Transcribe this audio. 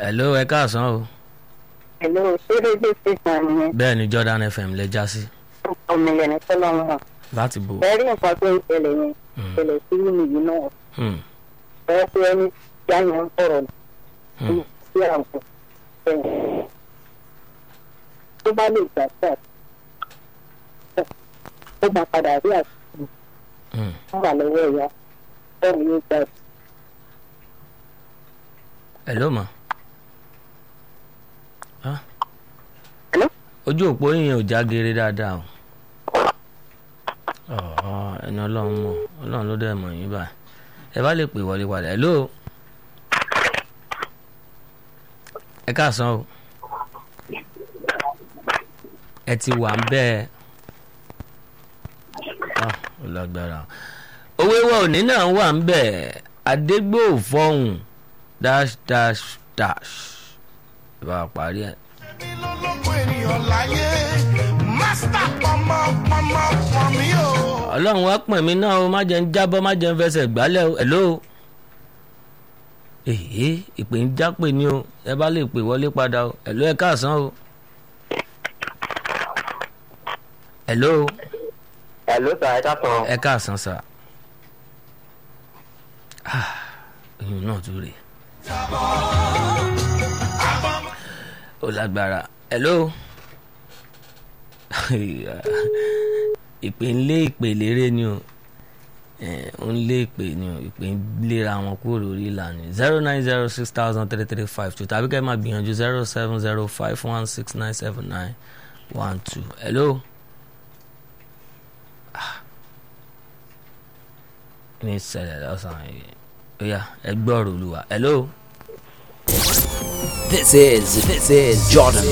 hello ẹ káàsán o Hello, ṣé rédíò station nìyẹn? bẹ́ẹ̀ ni Jordan FM lè já sí ọmọ ilẹ̀ ní sọ́lọ́run hàn. láti bò. Bẹ́ẹ̀rí nǹkan tó ń ṣẹlẹ̀ yẹn, Hmm. ṣẹlẹ̀ sí mi yìí náà. Hmm. Bẹ́ẹ̀ pé ẹni tí a yàn ń sọ̀rọ̀ Hmm. sí àwọn ẹ̀yìn. Tó bá lè gbà sí àti ó máa padà rí àti Hmm. wọ́n wà lọ́wọ́ ẹ̀yà bẹ́ẹ̀ ni yóò gbà sí. hello ma. Ah. Hello? ojú òpó yìnyín ò já geere dáadáa o. Ọ̀ọ́, ẹni ọlọ́run mọ̀ ọlọ́run ló dẹ̀ mọ̀ yín báyìí ẹ bá lè pè wọlé padà hello. ẹ káàsán o. ẹ ti wà ń bẹ́ẹ̀. Ah, ó lágbára owó ìwọ òní náà wà ń bẹ̀ adégbòfọ̀hún dash dash dash ìbá parí ẹ̀. lọ́lọ́gbọ̀n ènìyàn láyé mástà pọmọ pọmọ pọmí o. ọlọ́run wá pọ̀n mí náà o má jẹ́ ń jábọ́ má jẹ́ ń fẹsẹ̀ gbálẹ̀ o hello. èyí ìpè ń jápè ní o ẹ bá lè pè wọlé padà o hello ẹ káàsán o. hello Hello sir, ẹ káàsán. ẹ káàsán sà. Ah, oyún náà tún rèé. ó lágbára hello ìpè ń lé ìpè lérè ni o Eh, ó ń lé ìpè ni o ìpè ń léra wọn kúrò lórí ìlànà zero nine zero six thousand three three five two tàbí kẹ́ ẹ máa gbìyànjú zero seven zero five one six nine seven nine one two hello. Ah. ní ìṣẹ̀lẹ̀ lọ́sàn-án yìí ó yá ẹ gbọ́ ọ̀rọ̀ olúwa hello. This is this is Jordan